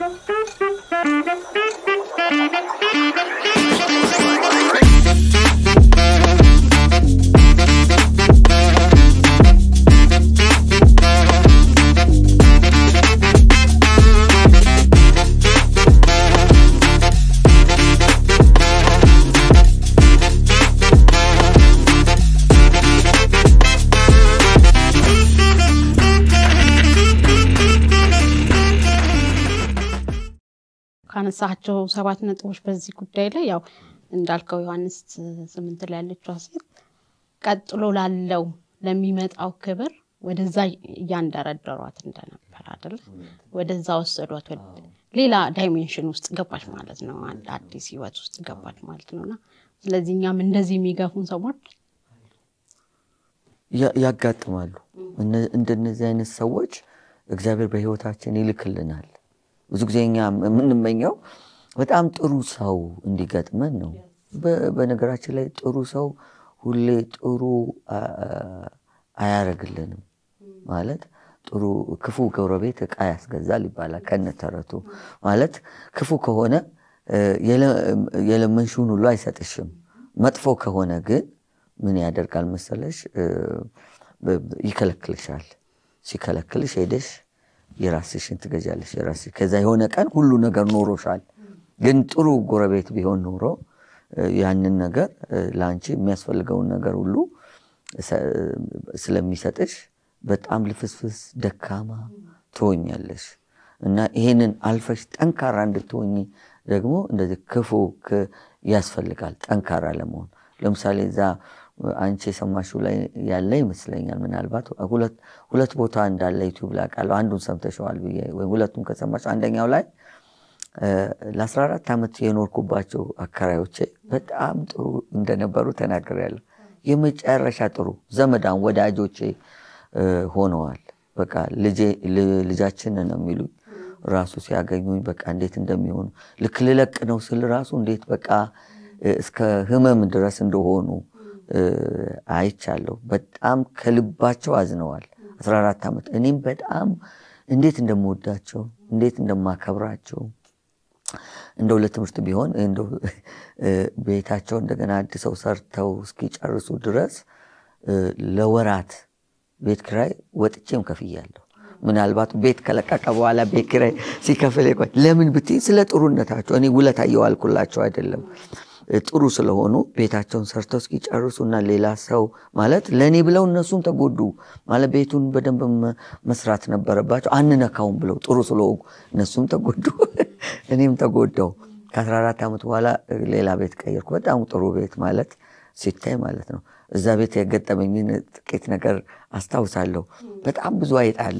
ካነሳቸው ሰባት ነጥቦች በዚህ ጉዳይ ላይ ያው እንዳልከው ዮሐንስ ስምንት ላይ ያለችው ሴት ቀጥሎ ላለው ለሚመጣው ክብር ወደዛ እያንደረደሯት እንደነበር አይደለ? ወደዛ ወሰዷት። ሌላ ዳይሜንሽን ውስጥ ገባች ማለት ነው። አንድ አዲስ ህይወት ውስጥ ገባች ማለት ነው። እና ስለዚህ እኛም እንደዚህ የሚገፉን ሰዎች ያጋጥማሉ። እንደነዚህ አይነት ሰዎች እግዚአብሔር በህይወታችን ይልክልናል። ብዙ ጊዜ እኛ የምንመኘው በጣም ጥሩ ሰው እንዲገጥመን ነው። በነገራችን ላይ ጥሩ ሰው ሁሌ ጥሩ አያረግልንም። ማለት ጥሩ ክፉ ጎረቤት ዕቃ ያስገዛል ይባላል ከነተረቱ። ማለት ክፉ ከሆነ የለመንሽውን ሁሉ አይሰጥሽም። መጥፎ ከሆነ ግን ምን ያደርጋል መሰለሽ? ይከለክልሻል። ሲከለክልሽ ሄደሽ የራስሽን ትገዣለሽ። የራስሽ ከዛ የሆነ ቀን ሁሉ ነገር ኖሮሻል። ግን ጥሩ ጎረቤት ቢሆን ኖሮ ያንን ነገር ለአንቺ የሚያስፈልገውን ነገር ሁሉ ስለሚሰጥሽ በጣም ልፍስፍስ ደካማ ትሆኛለሽ። እና ይሄንን አልፈሽ ጠንካራ እንድትሆኝ ደግሞ እንደዚህ ክፉ ያስፈልጋል ጠንካራ ለመሆን። ለምሳሌ እዛ አንቺ የሰማሽው ላይ ያለ ይመስለኛል። ምናልባት ሁለት ቦታ እንዳለ ዩቲዩብ ላይ አውቃለሁ። አንዱን ሰምተሸዋል ብዬ ወይም ሁለቱም ከሰማሽ አንደኛው ላይ ለ14 ዓመት የኖርኩባቸው አከራዮቼ በጣም ጥሩ እንደነበሩ ተናግሬያለሁ። የመጨረሻ ጥሩ ዘመዳን ወዳጆቼ ሆነዋል። በቃ ልጃችን ነው የሚሉኝ ራሱ ሲያገኙኝ በቃ እንዴት እንደሚሆኑ ልክ ልለቅ ነው ስል ራሱ እንዴት በቃ እስከ ህመም ድረስ እንደሆኑ አይቻለሁ። በጣም ከልባቸው አዝነዋል። 14 ዓመት እኔም በጣም እንዴት እንደምወዳቸው እንዴት እንደማከብራቸው እንደው ለትምህርት ቢሆን እንደው ቤታቸው እንደገና አድሰው ሰርተው እስኪጨርሱ ድረስ ለወራት ቤት ኪራይ ወጥቼም ከፍያለሁ። ምናልባት ቤት ከለቀቀ በኋላ ቤት ኪራይ ሲከፍል ቆይ ለምን ብትይ ስለ ጥሩነታቸው እኔ ውለታ እየዋልኩላቸው አይደለም ጥሩ ስለሆኑ ቤታቸውን ሰርተው እስኪጨርሱ እና ሌላ ሰው ማለት ለእኔ ብለው እነሱም ተጎዱ ማለት ቤቱን በደንብ መስራት ነበረባቸው። አንነካውም ብለው ጥሩ ስለሆኑ እነሱም ተጎዱ፣ እኔም ተጎዳው። ከ14 ዓመት በኋላ ሌላ ቤት ቀየርኩ። በጣም ጥሩ ቤት ማለት ሲታይ ማለት ነው። እዛ ቤት የገጠመኝን ጥቂት ነገር አስታውሳለሁ። በጣም ብዙ አይጣል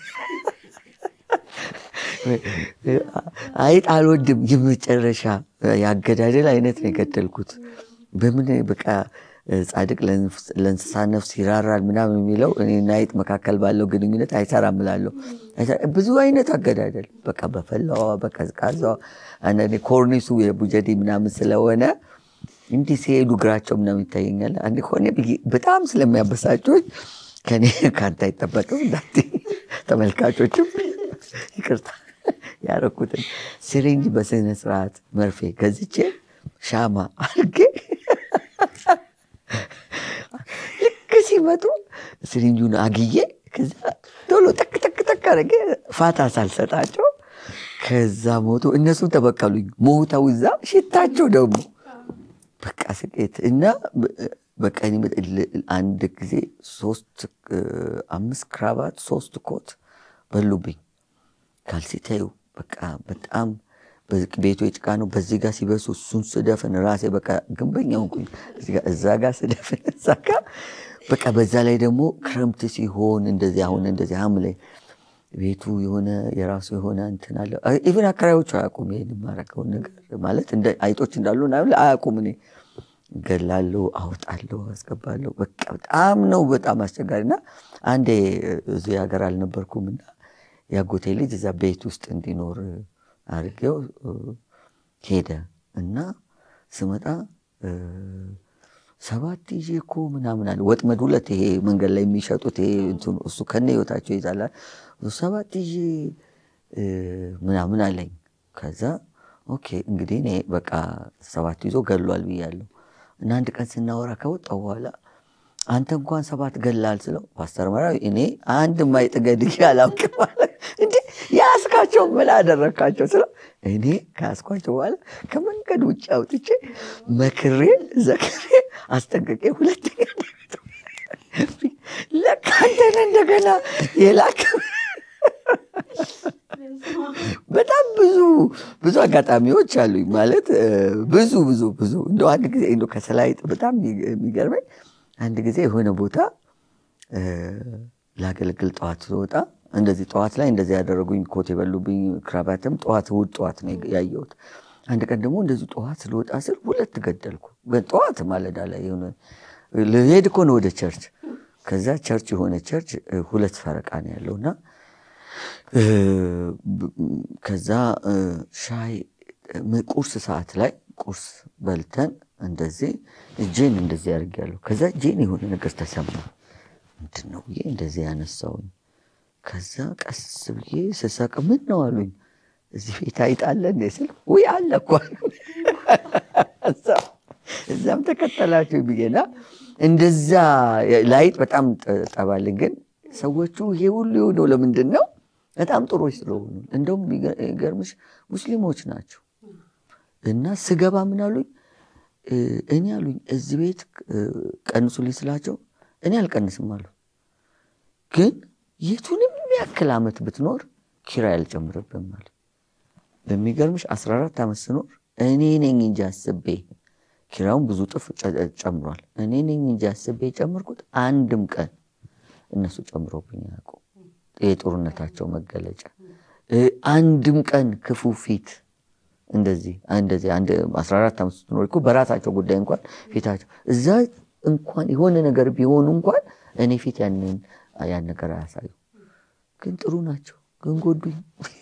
አይጥ አልወድም። የመጨረሻ የአገዳደል አይነት ነው የገደልኩት። በምን በቃ ጻድቅ ለእንስሳ ነፍስ ይራራል ምናምን የሚለው እኔና አይጥ መካከል ባለው ግንኙነት አይሰራም እላለሁ። ብዙ አይነት አገዳደል በቃ በፈላዋ በቀዝቃዛዋ አንዳንዴ ኮርኒሱ የቡጀዴ ምናምን ስለሆነ እንዲህ ሲሄዱ እግራቸው ምናምን ይታየኛል። አንድ ሆነ በጣም ስለሚያበሳጮች ከኔ ከአንተ አይጠበቅም እንዳት ተመልካቾችም ይቅርታ ያረኩትን ሲሪንጅ በስነ ስርዓት መርፌ ገዝቼ ሻማ አድርጌ ልክ ሲመጡ ሲሪንጁን አግዬ ከዛ ቶሎ ጠቅ ጠቅ ጠቅ አድርጌ ፋታ ሳልሰጣቸው ከዛ ሞቱ። እነሱም ተበቀሉኝ። ሞተው እዛ ሽታቸው ደግሞ በቃ ስቄት እና በቃ አንድ ጊዜ ሶስት አምስት ክራባት ሶስት ኮት በሉብኝ። ካልሲ ታዩ በቃ በጣም ቤቱ የጭቃ ነው። በዚህ ጋር ሲበሱ እሱን ስደፍን ራሴ በቃ ግንበኛ ሆንኩኝ። እዛ ጋር ስደፍን እዛ ጋር በቃ በዛ ላይ ደግሞ ክረምት ሲሆን እንደዚህ አሁን እንደዚህ ሐምሌ ቤቱ የሆነ የራሱ የሆነ እንትን አለ። ኢቨን አከራዮቹ አያውቁም ይሄን የማደርገውን ነገር ማለት አይጦች እንዳሉ አያውቁም። እኔ ገላለሁ፣ አውጣለሁ፣ አስገባለሁ። በቃ በጣም ነው በጣም አስቸጋሪ እና አንዴ እዚህ ሀገር አልነበርኩም እና ያጎቴ ልጅ እዛ ቤት ውስጥ እንዲኖር አድርጌው ሄደ እና ስመጣ ሰባት ይዤ እኮ ምናምን አለ ወጥመድ ሁለት ይሄ መንገድ ላይ የሚሸጡት ይሄ እሱ ከነ ህይወታቸው ይዛላል። ሰባት ይዤ ምናምን አለኝ። ከዛ ኦኬ እንግዲህ እኔ በቃ ሰባት ይዞ ገሏል ብያለሁ እና አንድ ቀን ስናወራ ከወጣሁ በኋላ አንተ እንኳን ሰባት ገላል ስለው ፓስተር መራዊ እኔ አንድ ማይጥ ገድዬ አላውቅም አለ። እንዴ ያስካቸው ምን አደረግካቸው ስለው እኔ ከያስኳቸው በኋላ ከመንገድ ውጭ አውጥቼ መክሬ ዘክሬ አስጠንቅቄ ሁለተኛ ለካ አንተን እንደገና የላክ በጣም ብዙ ብዙ አጋጣሚዎች አሉኝ። ማለት ብዙ ብዙ ብዙ እንደ አንድ ጊዜ እንደ ከሰላይጥ በጣም የሚገርመኝ አንድ ጊዜ የሆነ ቦታ ላገለግል ጠዋት ስወጣ እንደዚህ ጠዋት ላይ እንደዚህ ያደረጉኝ ኮት የበሉብኝ ክራባትም ጠዋት እሑድ ጠዋት ነው ያየሁት። አንድ ቀን ደግሞ እንደዚህ ጠዋት ስለወጣ ስል ሁለት ገደልኩ። ጠዋት ማለዳ ላይ የሆነ ልሄድ እኮ ነው ወደ ቸርች። ከዛ ቸርች የሆነ ቸርች ሁለት ፈረቃ ነው ያለው እና ከዛ ሻይ ቁርስ ሰዓት ላይ ቁርስ በልተን እንደዚህ እጄን እንደዚህ አድርጌያለሁ። ከዛ እጄን የሆነ ነገር ተሰማ። ምንድን ነው ብዬ እንደዚህ ያነሳውኝ። ከዛ ቀስ ብዬ ስሳቅ ምን ነው አሉኝ። እዚህ ቤት አይጣለ እንደ ስል ውይ አለ እኮ እዛም ተከተላችሁ ብዬና እንደዛ ላይጥ በጣም ጠባልን። ግን ሰዎቹ ይሄ ሁሉ የሆነው ለምንድን ነው? በጣም ጥሩዎች ስለሆኑ እንደውም የሚገርምሽ ሙስሊሞች ናቸው። እና ስገባ ምን አሉኝ እኔ አሉኝ እዚህ ቤት ቀንሱልኝ ስላቸው እኔ አልቀንስም አሉ። ግን የቱንም ያክል ዓመት ብትኖር ኪራይ አልጨምርብም አለ። በሚገርምሽ 14 ዓመት ስኖር እኔ ነኝ እንጂ አስቤ ኪራዩን ብዙ ጥፍ ጨምሯል። እኔ ነኝ እንጂ አስቤ የጨመርኩት አንድም ቀን እነሱ ጨምሮብኝ ያውቁ የጦርነታቸው መገለጫ አንድም ቀን ክፉ ፊት እንደዚህ እንደዚህ አንድ 14 ዓመት ስትኖር እኮ በራሳቸው ጉዳይ እንኳን ፊታቸው እዛ እንኳን የሆነ ነገር ቢሆኑ እንኳን እኔ ፊት ያንን ያን ነገር አያሳዩ። ግን ጥሩ ናቸው፣ ግን ጎዱኝ።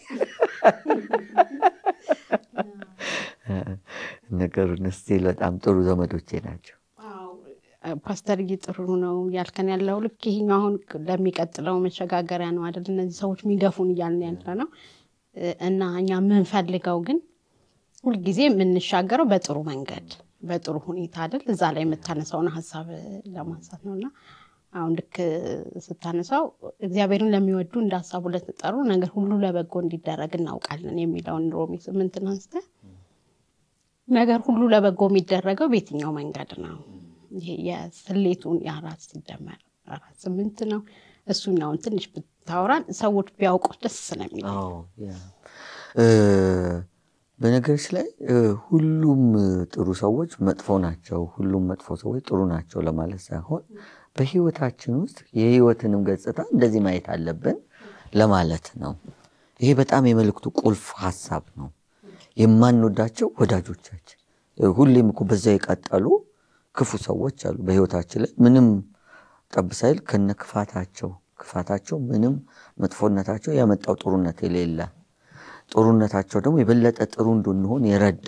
ነገሩን ስቲል በጣም ጥሩ ዘመዶቼ ናቸው። ፓስተርዬ ጥሩ ነው ያልከን ያለው ልክ ይሄኛው አሁን ለሚቀጥለው መሸጋገሪያ ነው አይደል? እነዚህ ሰዎች የሚገፉን እያልን ያለ ነው እና እኛ የምንፈልገው ግን ሁልጊዜ የምንሻገረው በጥሩ መንገድ በጥሩ ሁኔታ አይደል? እዛ ላይ የምታነሳውን ሀሳብ ለማንሳት ነው እና አሁን ልክ ስታነሳው እግዚአብሔርን ለሚወዱ እንደ ሀሳቡ ለተጠሩ ነገር ሁሉ ለበጎ እንዲደረግ እናውቃለን የሚለውን ሮሜ ስምንትን አንስተህ ነገር ሁሉ ለበጎ የሚደረገው በየትኛው መንገድ ነው? ይሄ የስሌቱን የአራት ሲደመር አራት ስምንት ነው። እሱኛውን ትንሽ ብታወራን ሰዎች ቢያውቁት ደስ ስለሚል በነገሮች ላይ ሁሉም ጥሩ ሰዎች መጥፎ ናቸው፣ ሁሉም መጥፎ ሰዎች ጥሩ ናቸው ለማለት ሳይሆን በህይወታችን ውስጥ የህይወትንም ገጽታ እንደዚህ ማየት አለብን ለማለት ነው። ይሄ በጣም የመልእክቱ ቁልፍ ሀሳብ ነው። የማንወዳቸው ወዳጆቻችን ሁሌም እኮ በዛ የቀጠሉ ክፉ ሰዎች አሉ በህይወታችን ላይ ምንም ጠብ ሳይል ከነ ክፋታቸው ክፋታቸው ምንም መጥፎነታቸው ያመጣው ጥሩነት የሌለ ጥሩነታቸው ደግሞ የበለጠ ጥሩ እንድንሆን የረዳ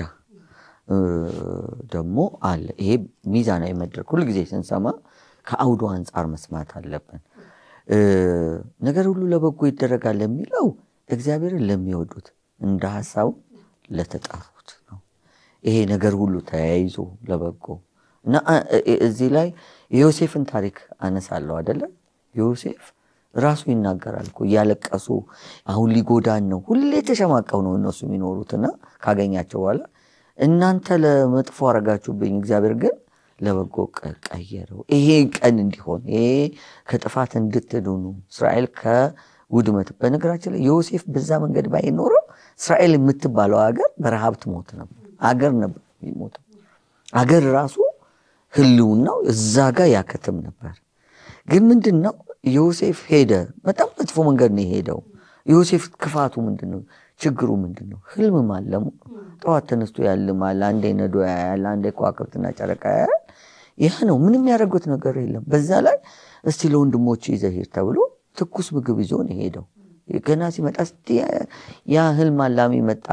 ደግሞ አለ። ይሄ ሚዛናዊ መድረክ ሁልጊዜ ስንሰማ ከአውዱ አንጻር መስማት አለብን። ነገር ሁሉ ለበጎ ይደረጋል የሚለው እግዚአብሔርን ለሚወዱት እንደ ሀሳቡ ለተጠሩት ነው። ይሄ ነገር ሁሉ ተያይዞ ለበጎ እና እዚህ ላይ የዮሴፍን ታሪክ አነሳለሁ አደለ? ዮሴፍ ራሱ ይናገራል እኮ እያለቀሱ አሁን ሊጎዳን ነው። ሁሌ ተሸማቀው ነው እነሱ የሚኖሩትና ካገኛቸው በኋላ እናንተ ለመጥፎ አረጋችሁብኝ፣ እግዚአብሔር ግን ለበጎ ቀየረው። ይሄ ቀን እንዲሆን ይሄ ከጥፋት እንድትድኑ እስራኤል ከውድመት በነገራችን ላይ ዮሴፍ በዛ መንገድ ባይኖረው እስራኤል የምትባለው ሀገር በረሃብ ትሞት ነበር። አገር ነበር የሚሞተው። አገር ራሱ ህልውናው እዛ ጋር ያከትም ነበር። ግን ምንድን ነው ዮሴፍ ሄደ። በጣም መጥፎ መንገድ ነው የሄደው። ዮሴፍ ክፋቱ ምንድን ነው? ችግሩ ምንድን ነው? ህልም ማለሙ። ጠዋት ተነስቶ ያልማል። አንዴ ነዶ ያያል፣ አንዴ ከዋክብትና ጨረቃ ያያል። ይህ ነው። ምንም ያደረጉት ነገር የለም። በዛ ላይ እስቲ ለወንድሞች ይዘህ ሂድ ተብሎ ትኩስ ምግብ ይዞ ነው የሄደው። ገና ሲመጣ እስቲ ያ ህልም አላሚ መጣ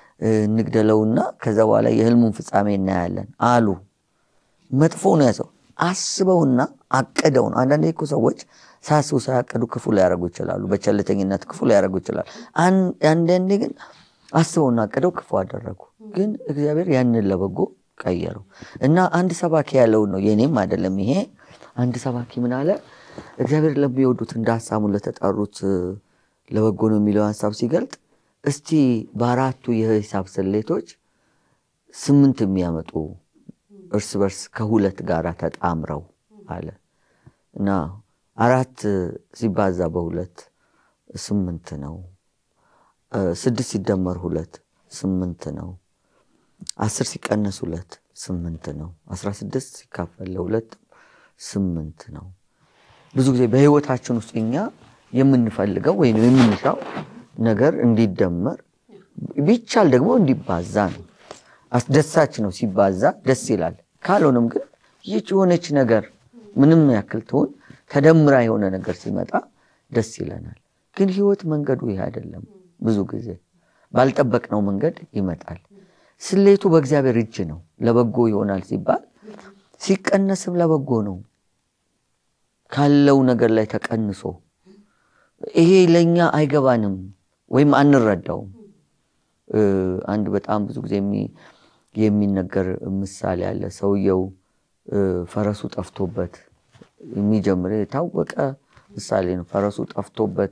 እንግደለውና ከዛ በኋላ የህልሙን ፍጻሜ እናያለን አሉ። መጥፎ ነው ያሰው አስበውና አቅደው ነው። አንዳንዴ እኮ ሰዎች ሳያስቡ ሳያቀዱ ክፉ ሊያደርጉ ይችላሉ። በቸልተኝነት ክፉ ሊያደርጉ ይችላሉ። አንዳንዴ ግን አስበውና አቅደው ክፉ አደረጉ። ግን እግዚአብሔር ያንን ለበጎ ቀየረው እና አንድ ሰባኪ ያለውን ነው የኔም አይደለም ይሄ። አንድ ሰባኪ ምን አለ? እግዚአብሔር ለሚወዱት እንደ ሀሳቡ ለተጠሩት ለበጎ ነው የሚለው ሀሳብ ሲገልጥ እስቲ በአራቱ የሂሳብ ስሌቶች ስምንት የሚያመጡ እርስ በርስ ከሁለት ጋር ተጣምረው አለ እና አራት ሲባዛ በሁለት ስምንት ነው። ስድስት ሲደመር ሁለት ስምንት ነው። አስር ሲቀነስ ሁለት ስምንት ነው። አስራ ስድስት ሲካፈል ለሁለት ስምንት ነው። ብዙ ጊዜ በህይወታችን ውስጥ እኛ የምንፈልገው ወይም የምንሻው ነገር እንዲደመር ቢቻል ደግሞ እንዲባዛ ነው። አስደሳች ነው። ሲባዛ ደስ ይላል። ካልሆነም ግን ይህች የሆነች ነገር ምንም ያክል ትሆን ተደምራ የሆነ ነገር ሲመጣ ደስ ይለናል። ግን ህይወት መንገዱ ይህ አይደለም። ብዙ ጊዜ ባልጠበቅነው መንገድ ይመጣል። ስሌቱ በእግዚአብሔር እጅ ነው። ለበጎ ይሆናል ሲባል ሲቀነስም ለበጎ ነው። ካለው ነገር ላይ ተቀንሶ ይሄ ለእኛ አይገባንም ወይም አንረዳውም። አንድ በጣም ብዙ ጊዜ የሚነገር ምሳሌ አለ። ሰውየው ፈረሱ ጠፍቶበት የሚጀምር የታወቀ ምሳሌ ነው። ፈረሱ ጠፍቶበት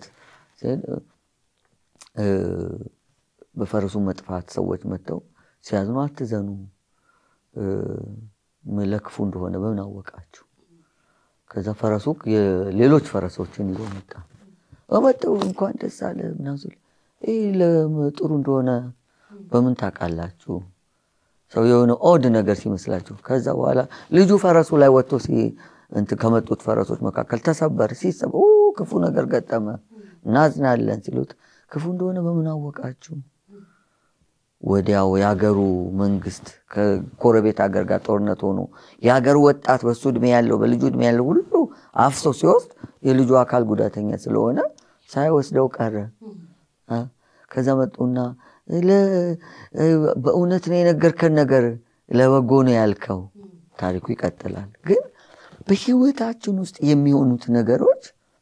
በፈረሱ መጥፋት ሰዎች መጥተው ሲያዝኑ አትዘኑ፣ ለክፉ እንደሆነ በምን አወቃችሁ? ከዛ ፈረሱ ሌሎች ፈረሶችን ይዞ መጣ። በመጠው እንኳን ደስ አለ ምናምን ይህ ለጥሩ እንደሆነ በምን ታውቃላችሁ? ሰው የሆነ ኦድ ነገር ሲመስላችሁ። ከዛ በኋላ ልጁ ፈረሱ ላይ ወጥቶ ከመጡት ፈረሶች መካከል ተሰበር ሲሰብ ክፉ ነገር ገጠመ እናዝናለን ሲሉት ክፉ እንደሆነ በምን አወቃችሁ? ወዲያው የሀገሩ መንግስት ከጎረቤት ሀገር ጋር ጦርነት ሆኖ የሀገሩ ወጣት በሱ እድሜ ያለው በልጁ እድሜ ያለው ሁሉ አፍሶ ሲወስድ የልጁ አካል ጉዳተኛ ስለሆነ ሳይወስደው ቀረ። ከዛ መጡና በእውነት ነው የነገርከን ነገር ለበጎ ነው ያልከው። ታሪኩ ይቀጥላል። ግን በህይወታችን ውስጥ የሚሆኑት ነገሮች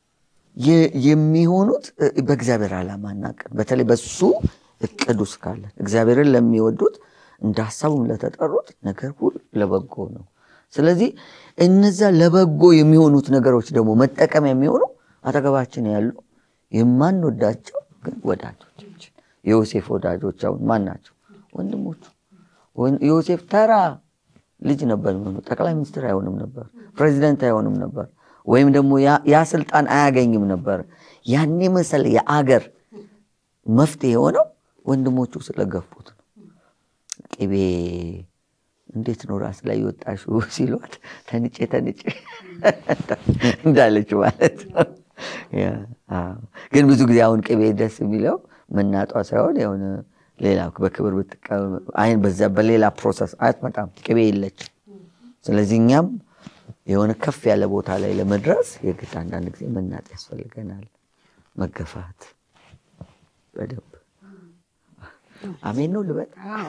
የሚሆኑት በእግዚአብሔር ዓላማ እናቅድ በተለይ በሱ እቅድ ውስጥ ካለ እግዚአብሔርን ለሚወዱት እንደ ሀሳቡም ለተጠሩት ነገር ሁሉ ለበጎ ነው። ስለዚህ እነዛ ለበጎ የሚሆኑት ነገሮች ደግሞ መጠቀሚያ የሚሆኑ አጠገባችን ያሉ የማንወዳቸው ግን ወዳጆቻችን የዮሴፍ ወዳጆች አሁን ማን ናቸው? ወንድሞቹ። ዮሴፍ ተራ ልጅ ነበር የሚሆኑ ጠቅላይ ሚኒስትር አይሆንም ነበር፣ ፕሬዚደንት አይሆንም ነበር፣ ወይም ደግሞ ያ ስልጣን አያገኝም ነበር። ያን መሰለ የአገር መፍትሄ የሆነው ወንድሞቹ ስለገፉት ነው። ቅቤ እንዴት ነው ራስ ላይ የወጣሽው ሲሏት ተንጬ ተንጬ እንዳለች ማለት ነው። ግን ብዙ ጊዜ አሁን ቅቤ ደስ የሚለው መናጧ ሳይሆን የሆነ ሌላ በክብር አይን በዛ በሌላ ፕሮሰስ አትመጣም። ቅቤ የለች። ስለዚህ እኛም የሆነ ከፍ ያለ ቦታ ላይ ለመድረስ የግድ አንዳንድ ጊዜ መናጥ ያስፈልገናል። መገፋት በደንብ አሜን ነው ልበል።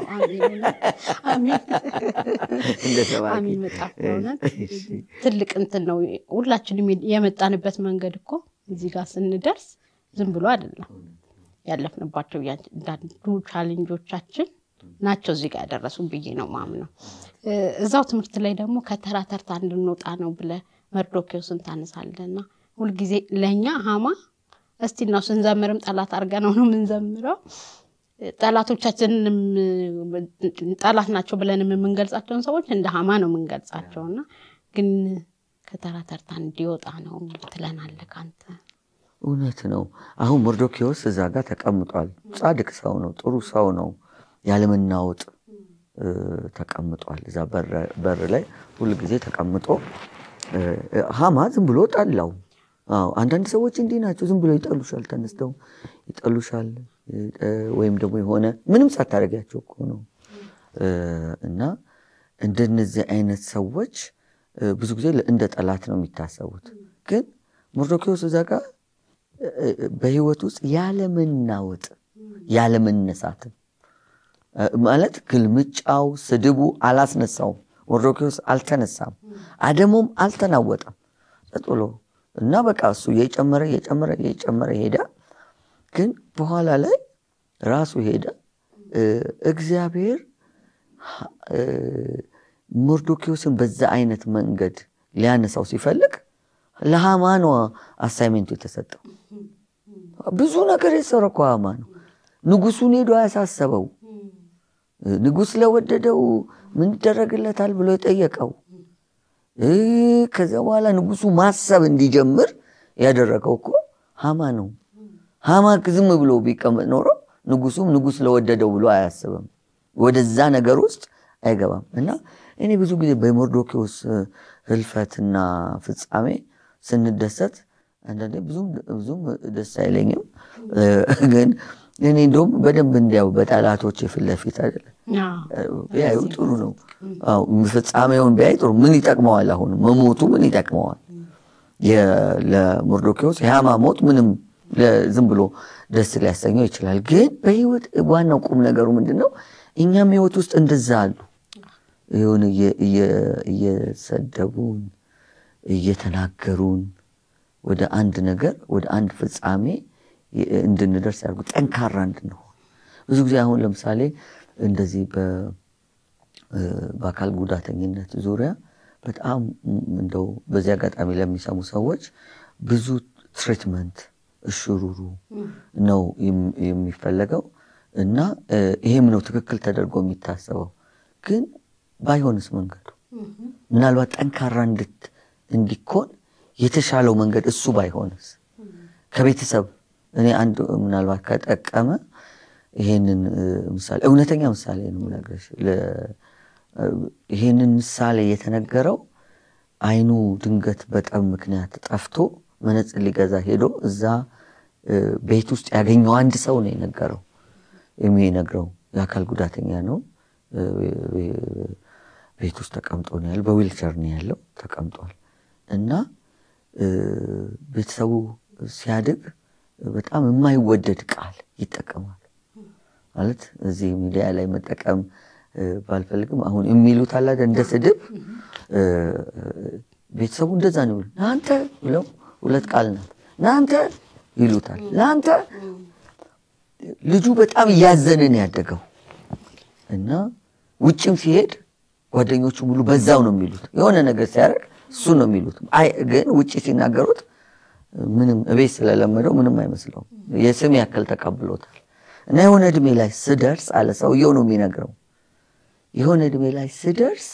አሜን በጣም በእውነት ትልቅ እንትን ነው። ሁላችንም የመጣንበት መንገድ እኮ እዚህ ጋር ስንደርስ ዝም ብሎ አይደለም። ያለፍንባቸው እያንዳንዱ ቻሌንጆቻችን ናቸው እዚህ ጋር ያደረሱ ብዬ ነው ማምነው። እዛው ትምህርት ላይ ደግሞ ከተራ ተርታ እንድንወጣ ነው ብለ መርዶኪዎስን ታነሳለና ሁልጊዜ ለእኛ ሀማ እስቲ ነው ስንዘምርም ጠላት አድርገ ነው ነው የምንዘምረው ጠላቶቻችንንም ጠላት ናቸው ብለንም የምንገልጻቸውን ሰዎች እንደ ሀማ ነው የምንገልጻቸው እና ግን ከተራ ተርታ እንዲወጣ ነው ትለናለህ አንተ። እውነት ነው። አሁን መርዶኪዎስ እዛ ጋር ተቀምጧል። ጻድቅ ሰው ነው፣ ጥሩ ሰው ነው። ያለመናወጥ ተቀምጧል። እዛ በር ላይ ሁል ጊዜ ተቀምጦ ሀማ ዝም ብሎ ጠላው። አንዳንድ ሰዎች እንዲህ ናቸው። ዝም ብሎ ይጠሉሻል፣ ተነስተው ይጠሉሻል። ወይም ደግሞ የሆነ ምንም ሳታደርጊያቸው እኮ ነው። እና እንደነዚህ አይነት ሰዎች ብዙ ጊዜ እንደ ጠላት ነው የሚታሰቡት። ግን መርዶኪዎስ እዛ ጋር በህይወት ውስጥ ያለመናወጥ ያለመነሳትም ማለት ግልምጫው፣ ስድቡ አላስነሳውም። መርዶኪዎስ አልተነሳም፣ አደሙም አልተናወጠም። ጸጥ ብሎ እና በቃ እሱ እየጨመረ እየጨመረ እየጨመረ ሄዳ ግን በኋላ ላይ ራሱ ሄደ እግዚአብሔር መርዶኪዎስን በዛ አይነት መንገድ ሊያነሳው ሲፈልግ ለሃማ ነው አሳይሜንቱ የተሰጠው። ብዙ ነገር የሰራው እኮ ሃማ ነው። ንጉሱን ሄዶ ያሳሰበው ንጉስ ለወደደው ምን ይደረግለታል ብሎ የጠየቀው ከዚያ በኋላ ንጉሱ ማሰብ እንዲጀምር ያደረገው እኮ ሃማ ነው። ሃማ ዝም ብሎ ቢቀመጥ ኖሮ ንጉሱም ንጉስ ለወደደው ብሎ አያስብም። ወደዛ ነገር ውስጥ አይገባም። እና እኔ ብዙ ጊዜ በመርዶኪዎስ ህልፈትና ፍጻሜ ስንደሰት አንዳንዴ ብዙም ደስ አይለኝም። ግን እኔ እንደውም በደንብ እንዲያው በጠላቶች ፊት ለፊት አይደለም ቢያዩ ጥሩ ነው። ፍጻሜውን ቢያይ ጥሩ። ምን ይጠቅመዋል? አሁን መሞቱ ምን ይጠቅመዋል? ለመርዶኪዎስ የሃማ ሞት ምንም ዝም ብሎ ደስ ሊያሰኘው ይችላል። ግን በህይወት ዋናው ቁም ነገሩ ምንድን ነው? እኛም ህይወት ውስጥ እንደዛ አሉ ይሁን እየሰደቡን እየተናገሩን ወደ አንድ ነገር ወደ አንድ ፍጻሜ እንድንደርስ ያደርጉ ጠንካራ እንድንሆን ብዙ ጊዜ አሁን ለምሳሌ እንደዚህ በአካል ጉዳተኝነት ዙሪያ በጣም እንደው በዚህ አጋጣሚ ለሚሰሙ ሰዎች ብዙ ትሪትመንት እሽሩሩ ነው የሚፈለገው እና ይሄም ነው ትክክል ተደርጎ የሚታሰበው። ግን ባይሆንስ መንገዱ ምናልባት ጠንካራ እንዲኮን የተሻለው መንገድ እሱ ባይሆንስ ከቤተሰብ እኔ አንድ ምናልባት ከጠቀመ ይሄንን ምሳሌ እውነተኛ ምሳሌ ነው የምነግርሽ። ይሄንን ምሳሌ የተነገረው አይኑ ድንገት በጠብ ምክንያት ጠፍቶ መነጽር ሊገዛ ሄዶ እዛ ቤት ውስጥ ያገኘው አንድ ሰው ነው የነገረው። የሚነግረው የአካል ጉዳተኛ ነው። ቤት ውስጥ ተቀምጦ ነው ያለው። በዊልቸር ነው ያለው ተቀምጧል። እና ቤተሰቡ ሲያድግ በጣም የማይወደድ ቃል ይጠቀማል። ማለት እዚህ ሚዲያ ላይ መጠቀም ባልፈልግም አሁን የሚሉት አለ እንደ ስድብ ቤተሰቡ እንደዛ ነው ይሉ ናንተ ብለው ሁለት ቃል ናት ናንተ ይሉታል። ለአንተ ልጁ በጣም እያዘንን ያደገው እና ውጭም ሲሄድ ጓደኞቹ ሙሉ በዛው ነው የሚሉት። የሆነ ነገር ሲያደርግ እሱ ነው የሚሉት። ግን ውጭ ሲናገሩት ምንም እቤት ስለለመደው ምንም አይመስለውም። የስም ያክል ተቀብሎታል። እና የሆነ እድሜ ላይ ስደርስ አለ ሰውየው ነው የሚነግረው። የሆነ እድሜ ላይ ስደርስ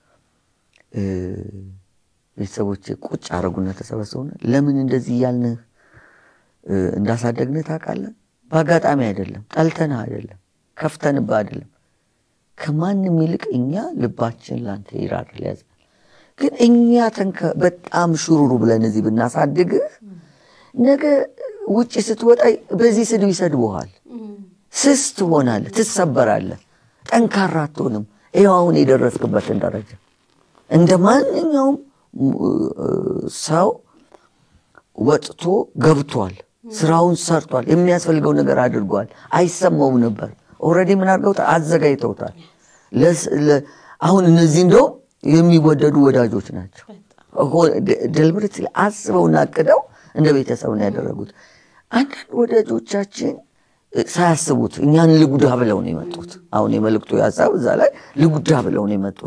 ቤተሰቦች ቁጭ አረጉና ተሰበሰቡና ለምን እንደዚህ እያልንህ እንዳሳደግንህ ታውቃለህ? በአጋጣሚ አይደለም፣ ጠልተንህ አይደለም፣ ከፍተንብህ አይደለም። ከማንም ይልቅ እኛ ልባችን ላንተ ይራራል ያዝናል። ግን እኛ በጣም ሽሩሩ ብለን እዚህ ብናሳድግህ ነገ ውጭ ስትወጣ በዚህ ስድብ ይሰድቡሃል። ስስ ትሆናለህ፣ ትሰበራለህ፣ ጠንካራ አትሆንም። ይኸው አሁን የደረስክበትን ደረጃ እንደ ማንኛውም ሰው ወጥቶ ገብቷል፣ ስራውን ሰርቷል፣ የሚያስፈልገው ነገር አድርጓል። አይሰማውም ነበር። ኦልሬዲ ምን አድርገውታል? አዘጋጅተውታል። አሁን እነዚህ እንደው የሚወደዱ ወዳጆች ናቸው። ደልብረት አስበውና አቅደው እንደ ቤተሰብ ነው ያደረጉት። አንዳንድ ወዳጆቻችን ሳያስቡት እኛን ልጉዳ ብለው ነው የመጡት። አሁን የመልእክቱ ሀሳብ እዛ ላይ ልጉዳ ብለው ነው የመጡት።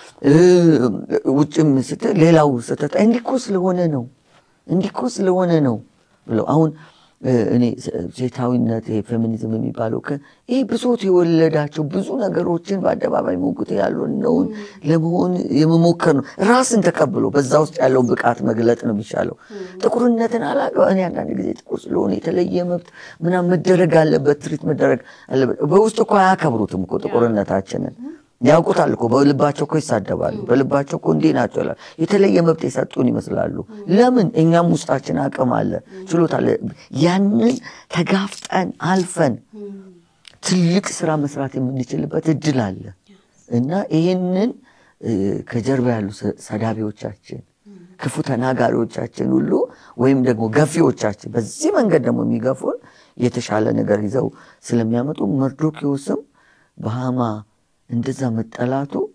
ውጭም ስትል ሌላው ስትል እንዲኮ ስለሆነ ነው እንዲኮ ስለሆነ ነው ብለው አሁን እኔ ሴታዊነት ይሄ ፌሚኒዝም የሚባለው ይህ ብሶት የወለዳቸው ብዙ ነገሮችን በአደባባይ ሞግት ያለውን ለመሆን የመሞከር ነው። ራስን ተቀብሎ በዛ ውስጥ ያለውን ብቃት መግለጥ ነው የሚሻለው። ጥቁርነትን አላውቅም እኔ አንዳንድ ጊዜ ጥቁር ስለሆነ የተለየ መብት ምናምን መደረግ አለበት፣ ትሪት መደረግ አለበት። በውስጥ እኮ አያከብሩትም እኮ ጥቁርነታችንን ያውቁታል እኮ በልባቸው እኮ ይሳደባሉ። በልባቸው እኮ እንዲህ ናቸው ይላሉ። የተለየ መብት የሰጡን ይመስላሉ። ለምን? እኛም ውስጣችን አቅም አለ፣ ችሎታ አለ። ያንን ተጋፍጠን አልፈን ትልቅ ስራ መስራት የምንችልበት እድል አለ እና ይህንን ከጀርባ ያሉ ሰዳቢዎቻችን፣ ክፉ ተናጋሪዎቻችን ሁሉ ወይም ደግሞ ገፊዎቻችን በዚህ መንገድ ደግሞ የሚገፉን የተሻለ ነገር ይዘው ስለሚያመጡ መርዶኪዎስም በሃማ እንደዛ መጠላቱ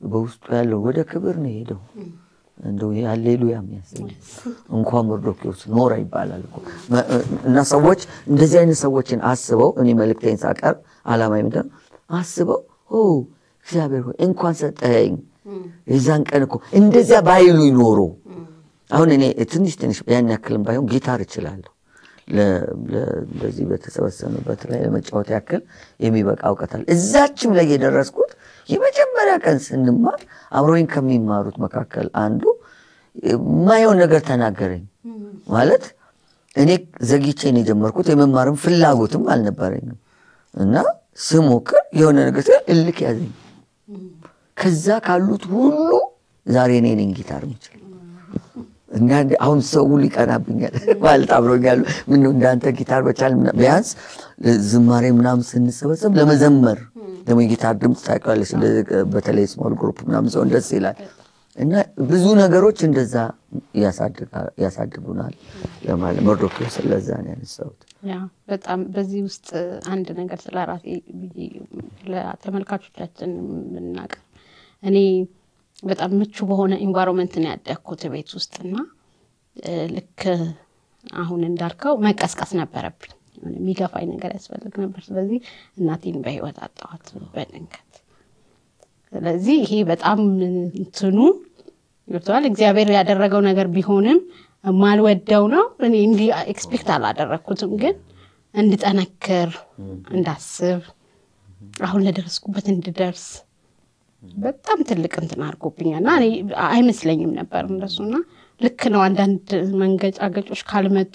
በውስጡ ያለው ወደ ክብር ነው የሄደው። እንደው ይሄ ሃሌሉያ የሚያሰኝ እንኳን መርዶክዮስ ኖረ ይባላል እኮ መ- እና ሰዎች እንደዚህ አይነት ሰዎችን አስበው እኔ መልእክቴን ሳቀርብ ዓላማ ምንድን ነው አስበው ኦ እግዚአብሔር ሆይ እንኳን ሰጠኸኝ የዛን ቀን እኮ እንደዚያ ባይሉ ኖሮ አሁን እኔ ትንሽ ትንሽ ያን ያክልም ባይሆን ጊታር እችላለሁ ለ- ለ- እንደዚህ በተሰበሰብንበት ላይ ለመጫወት ያክል የሚበቃ እውቀት አለ። እዛችም ላይ የደረስኩት የመጀመሪያ ቀን ስንማር አብሮኝ ከሚማሩት መካከል አንዱ የማየውን ነገር ተናገረኝ። ማለት እኔ ዘግቼን የጀመርኩት የመማርም ፍላጎትም አልነበረኝም እና ስሞክር የሆነ ነገር ሲል እልክ ያዘኝ። ከዛ ካሉት ሁሉ ዛሬ እኔ ነኝ ጊታር የምችል እና እንደ- አሁን ሰው ሁሉ ይቀናብኛል ማለት አብሮኛሉ። ምነው እንዳንተ ጊታር በቻል ምና- ቢያንስ ዝማሬ ምናምን ስንሰበሰብ ለመዘመር ደግሞ የጊታር ድምፅ ታውቂዋለሽ፣ እንደዚህ በተለይ ስሞል ግሩፕ ምናምን ሰው ደስ ይላል። እና ብዙ ነገሮች እንደዛ ያሳድጋ- ያሳድጉናል ለማለት መርዶክዮስ ለዛ ነው ያነሳሁት። ያ በጣም በዚህ ውስጥ አንድ ነገር ስለ ራሴ ብዬ ለተመልካቾቻችን የምናቀር እኔ በጣም ምቹ በሆነ ኢንቫይሮንመንት ነው ያደግኩት ቤት ውስጥ እና እ፣ ልክ አሁን እንዳልከው መቀስቀስ ነበረብኝ። የሆነ የሚገፋኝ ነገር ያስፈልግ ነበር። ስለዚህ እናቴን በህይወት አጣኋት በድንገት። ስለዚህ ይሄ በጣም እንትኑ ገብተዋል። እግዚአብሔር ያደረገው ነገር ቢሆንም የማልወደው ነው። እኔ እንዲህ ኤክስፔክት አላደረግኩትም፣ ግን እንድጠነክር እንዳስብ አሁን ለደረስኩበት እንድደርስ በጣም ትልቅ እንትን አድርጎብኛል እና እኔ አይመስለኝም ነበር እንደሱና ልክ ነው። አንዳንድ መንገጫገጮች ካልመጡ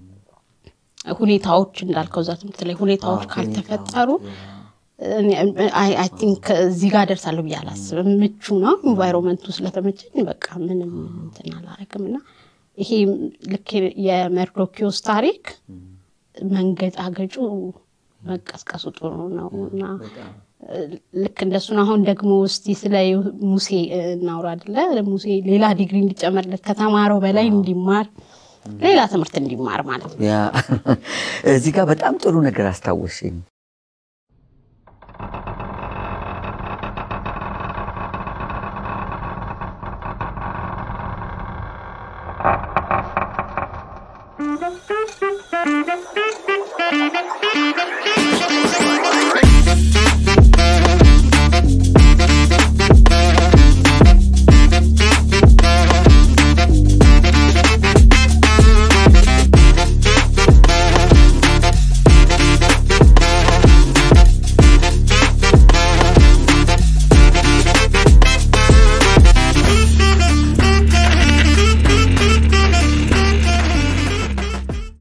ሁኔታዎች እንዳልከው እዛ ትምህርት ላይ ሁኔታዎች ካልተፈጠሩ አይ ቲንክ እዚህ ጋር ደርሳለሁ ብዬ አላስብም። ምቹ ነው ኢንቫይሮንመንቱ ስለተመቸኝ በቃ ምንም እንትን አላረግም እና ይሄ ልክ የመርዶኪዎስ ታሪክ መንገጫገጩ መቀስቀሱ ጥሩ ነው እና ልክ እንደሱን አሁን ደግሞ እስቲ ስለ ሙሴ እናውራ አይደለ? ሙሴ ሌላ ዲግሪ እንዲጨመርለት ከተማረው በላይ እንዲማር ሌላ ትምህርት እንዲማር ማለት ነው። ያ እዚህ ጋር በጣም ጥሩ ነገር አስታወሰኝ። Thank you.